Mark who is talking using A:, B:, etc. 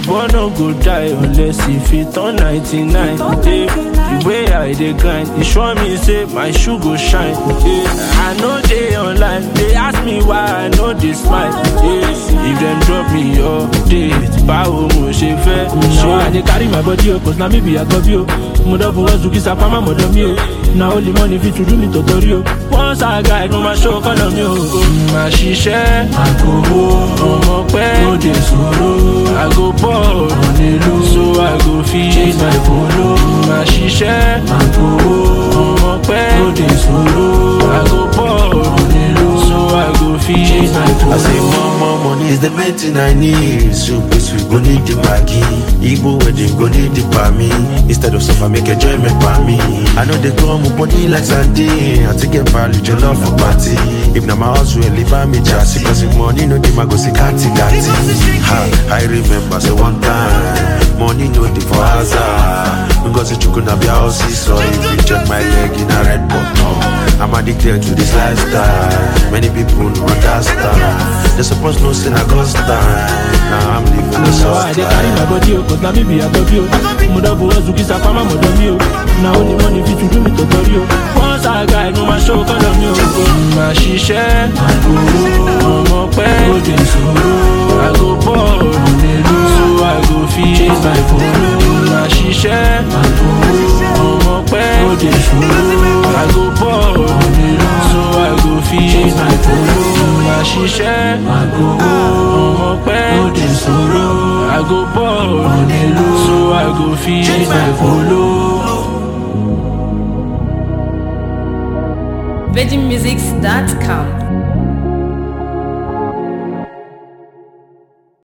A: boy no go die unless e fit turn 99 eh. the way i dey grind e sure me say my shoe go shine eh. i no dey online dey ask me why i no dey smile eh. if dem drop me update báwo mo ṣe fẹ́
B: Now I
A: ṣe.
B: dey carry my body o, cause na me be Agobi o. Mo don fowó zuki sapama mọ̀dọ̀ mi o. Na only money fit to do me tọ̀tọ̀rí o.
A: once i guide mo ma show kọ́nà mi o. màá ṣiṣẹ́
B: Àgòwò
A: ọmọ pẹ́
B: ó dey sòrò.
A: i go ball
B: Onílù
A: so i go fit
B: chase my follow.
A: màá ṣiṣẹ́
B: Àgòwò
A: ọmọ pẹ́
B: ó dey sòrò.
A: i go ball
B: Onílù
A: so i go fit
B: chase my
C: I say
B: follow.
C: more, more money is the main thing I need. So please we go need the Maggi. Igbo wedding go need the me. Instead of suffer, make enjoyment by me. I know they come up body like Sunday. I take a value your love for party. If na my house will leave me just because if money no dey, I go see kati kati. Ha, I remember say one time, money no dey for hazard. Because it could not be a house, so if you check my leg in a red button. I'm addicted to this lifestyle. Many people don't understand. They supposed no sin I got time. Now I'm living the
B: Now I
C: soft
B: dey carry my
C: life.
B: body o, cause na me be Agobi o. Mo don fowó zuki sapama mọ̀dọ̀ mi o. Na only money fit to do me tọ̀tọ̀rí o.
A: once i guide mo ma show kọ́nà mi o. màá ṣiṣẹ́ ọmọ pẹ́
B: Ó dey sòrò.
A: i go ball so i go fit
B: Chase my follow.
A: màá ṣiṣẹ́ ọmọ pẹ́
B: Ó dey sòrò.
A: i go ball so i go fit
B: Chase my follow.
A: màá ṣiṣẹ́
B: Àgòwò
A: ọmọ pẹ́
B: ó dey sòrò.
A: i go ball
B: Onílù
A: so i go fit
B: chase my follow.
D: VeggieMusics.com